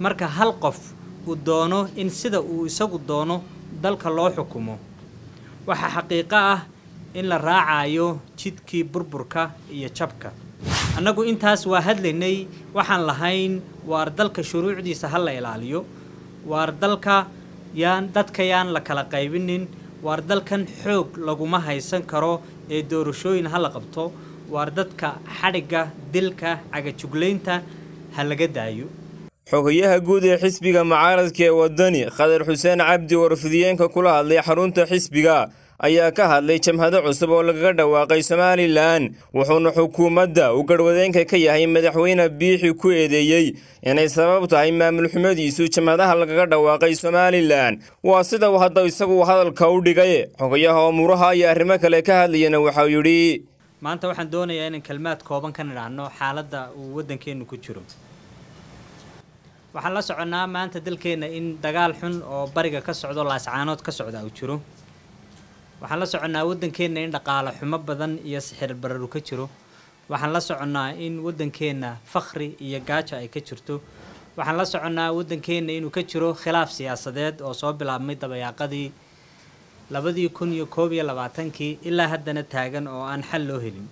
marka hal qof uu doono in sida uu isagu doono dalka loo xukumo waxaa xaqiiqo ah in la raacayo jidkii burburka iyo jabka annagu intaas waa hadlaynay waxaan lahayn waar dalka shuruucdiisa ha la ilaaliyo waar dalka yaan dadka yaan la kala qaybinin waar dalkan xoog laguma haysan karo ee doorashooyin ha la qabto waar dadka xadhigga dilka cagajuglaynta ha laga daayo xogayaha guud ee xisbiga mucaaradka ee wadani khadar xuseen cabdi warfidiyeenka kula hadlay xarunta xisbiga ayaa ka hadlay jamhado cusub oo lagaga dhawaaqay somalilan wuxuuna xukuumadda uu garhwadeenka ka yahay madaxweyne biixi ku eedeeyey inay sabab tahay maamul xumadiisu jamhadaha lagaga dhawaaqay somalilan waa sida uu hadda isagu hadalka u dhigay xogayaha umuuraha iyo arrimo kale ka hadlayana waxau yidhi maanta waxaan doonayaa inaan kelmaad kooban ka nidhaahno xaaladda uu waddankeennu ku jiro waxaan la soconnaa maanta dalkeenna in dagaal xun oo bariga ka socdo laascaanood ka socda uu jiro waxaan la soconnaa waddankeenna in dhaqaale xumo badan iyo sixir bararu ka jiro waxaan la soconnaa in waddankeenna fakhri iyo gaajo ay ka jirto waxaan la soconnaa waddankeenna inuu ka jiro khilaaf siyaasadeed oo soo bilaabmay dabayaaqadii labadii kun iyo koob iyo labaatankii ilaa haddana taagan oo aan xal loo helin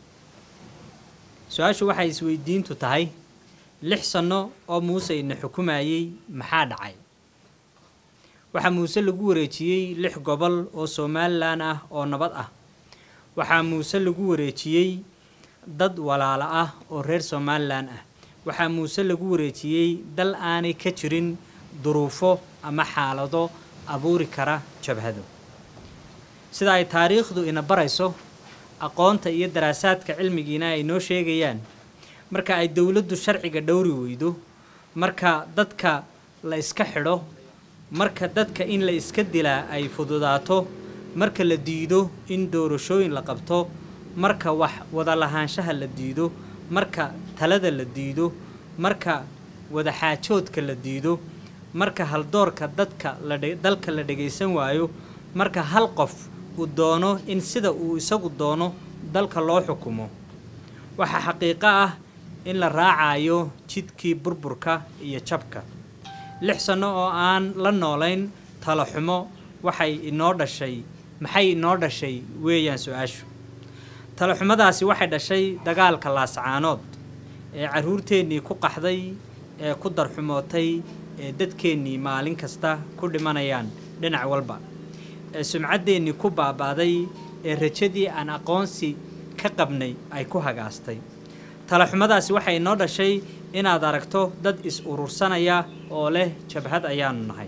su-aashu waxay isweydiintu tahay lix sanno oo muuse ina xukumayey maxaa dhacay waxaa muuse lagu wareejiyey lix gobol oo somalilan ah oo nabad ah waxaa muuse lagu wareejiyey dad walaalo ah oo reer somalilan ah waxaa muuse lagu wareejiyey dal aanay ka jirin duruufo ama xaalado abuuri kara jabhado sida ay taariikhdu ina barayso aqoonta iyo daraasaadka cilmigiina ay noo sheegayaan marka ay dowladdu sharciga dhowri weydo marka dadka la iska xidho marka dadka in la iska dilaa ay fududaato marka la diido in doorashooyin la qabto marka wax wada lahaanshaha la diido marka talada la diido marka wadaxaajoodka la diido marka haldoorka dadka dalka la dhagaysan waayo marka hal qof uu doono in sida uu isagu doono dalka loo xukumo waxaa xaqiiqo ah in la raacayo jidkii burburka iyo jabka lix sanno oo aan la noolayn talo xumo waxay inoo dhashay maxay inoo dhashay weeyaan su-aashu talo xumadaasi waxay dhashay dagaalka laascaanood ee carruurteennii ku qaxday ee ku darxumootay ee dadkeennii maalin kasta ku dhimanayaan dhinac walba ee sumcaddeenii ku baaba'day ee rajadii aan aqoonsi ka qabnay ay ku hagaastay talaxumadaasi waxay inoo dhashay inaad aragto dad is urursanaya oo leh jabhad ayaanu nahay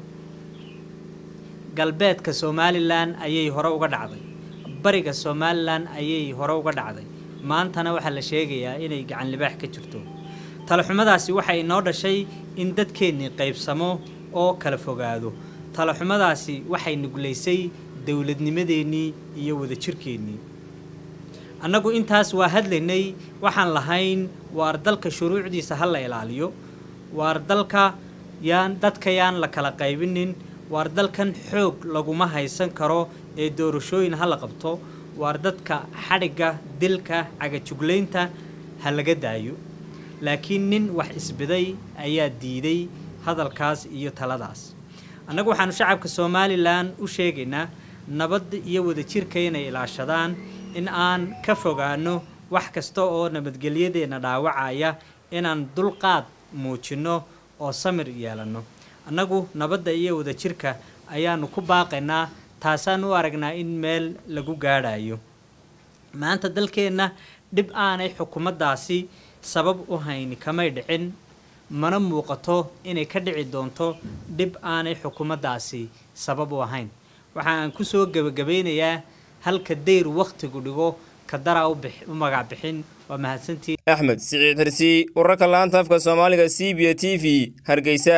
galbeedka somalilan ayay hore uga dhacday bariga somalilan ayay hore uga dhacday maantana waxaa la sheegayaa inay gacan libaax ka jirto talaxumadaasi waxay inoo dhashay in dadkeennii qaybsamo oo kala fogaado talaxumadaasi waxay nuglaysay dowladnimadeennii iyo wadajirkeennii annagu intaas waa hadlaynay waxaan lahayn waar dalka shuruucdiisa ha la ilaaliyo waar dalka yaan dadka yaan la kala qaybinin waar dalkan xoog laguma haysan karo ee doorashooyin ha la qabto waar dadka xadhigga dilka cagajuglaynta ha laga daayo laakiin nin wax isbiday ayaa diiday hadalkaas iyo taladaas annagu waxaanu shacabka somalilan u sheegaynaa nabad iyo wadajirka inay ilaashadaan in aan ka fogaano wax kasta oo nabadgelyadeenna dhaawacaya inaan dulqaad muujinno oo samir yeelanno annagu nabadda iyo wadajirka ayaanu ku baaqaynaa taasaan u aragnaa in meel lagu gaadhayo maanta dalkeenna dhib aanay xukuumaddaasi sabab u hayni kamay dhicin mana muuqato inay ka dhici doonto dhib aanay xukuumaddaasi sabab u ahayn waxa aan ku soo gebagabaynayaa halka dayr wakhtigu dhigo ka daraa u magac bixin waa mahadsantii axmed siciid xirsi wararka laanta afka soomaaliga c b a t v hargeysa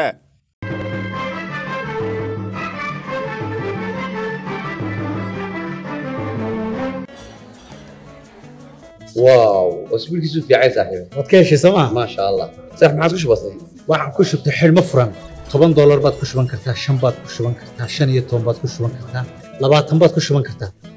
واو اسبوعك في عايز صاحبي waad ka heshay sooma ما شاء الله صح ما عاد بسيط waxaan ku shubtay xidhmo furan toban doolar baad ku shuban kartaa shan baad ku shuban kartaa shan iyo toban baad ku shuban kartaa labaatan baad ku shuban kartaa